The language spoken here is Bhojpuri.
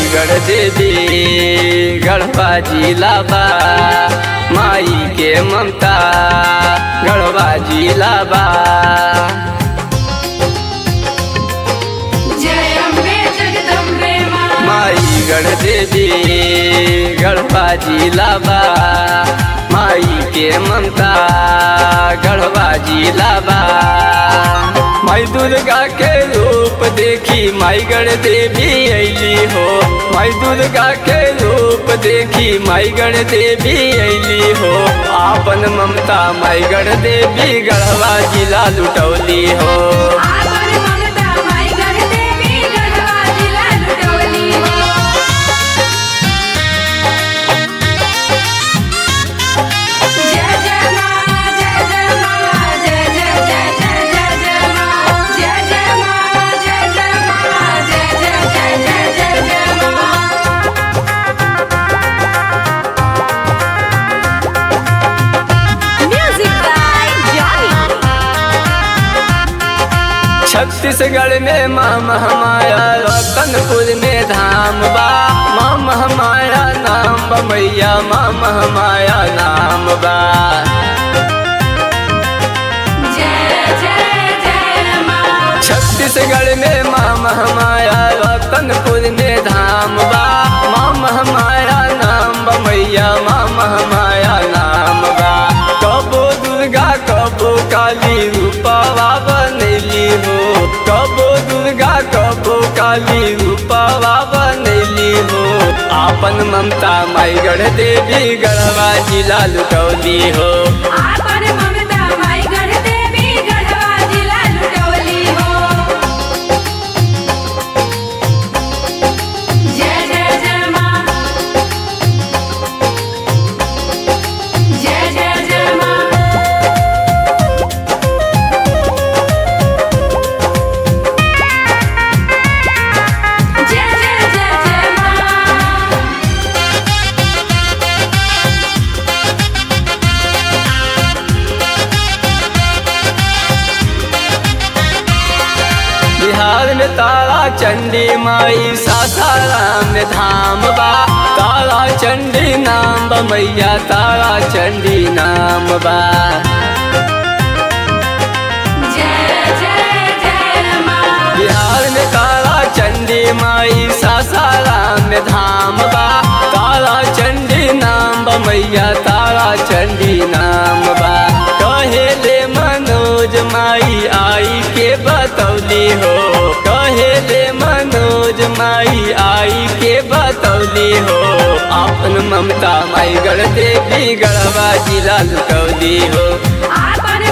गढ़ देवी गढ़वा जिला बा माई के ममता गढ़वा जिला बा जय अम्बे जगदम्बे माँ माई गढ़ देवी गढ़वा जिला बा माई के ममता गढ़वा जिला बा माई दुर्गा के रूप देखी माई गढ़ देवी अली हो माई दुर्गा के रूप देखी माई गढ़ देवी अली हो आपन ममता माई गढ़ देवी गढ़वा जिला लुटौली हो आपन ममता माई गढ़ देवी गढ़वा जिला लुटौली हो जय जय माँ जय जय माँ जय जय जय जय जय जय माँ जय जय माँ जय जय माँ जय जय जय जय जय जय माँ म्यूजिक बाय जॉनी छत्तीसगढ़ में माँ महामाया रतनपुर में धाम बा माँ महामाया नाम बा मैया माँ महामाया नाम बा जय जय जय माँ छत्तीसगढ़ में माँ महामाया रतनपुर में धाम बा माँ महामाया नाम बा मैया माँ महामाया नाम बा कबो दुर्गा कबो काली रूपवा बनैली हो कबो दुर्गा कबो काली रूपवा बनैली हो आपन ममता माई गढ़ देवी गढ़वा जिला लुटौली हो आपन ममता माई गढ़ देवी गढ़वा जिला लुटौली हो जय जय जय माँ जय जय जय माँ जय जय जय जय माँ बिहार में तारा चंडी माई सासाराम में धाम बा तारा चंडी नाम बा मैया तारा चंडी नाम बा जय जय जय माँ बिहार में तारा चंडी माई सासाराम में धाम बा तारा चंडी नाम बा मैया तारा चंडी नाम बा कहेले मनोज माई आई के बतौली हो कहेले मनोज माई आई के बतौली हो अपन ममता माई गढ़ देवी गढ़वा जिला लुटौली हो आपन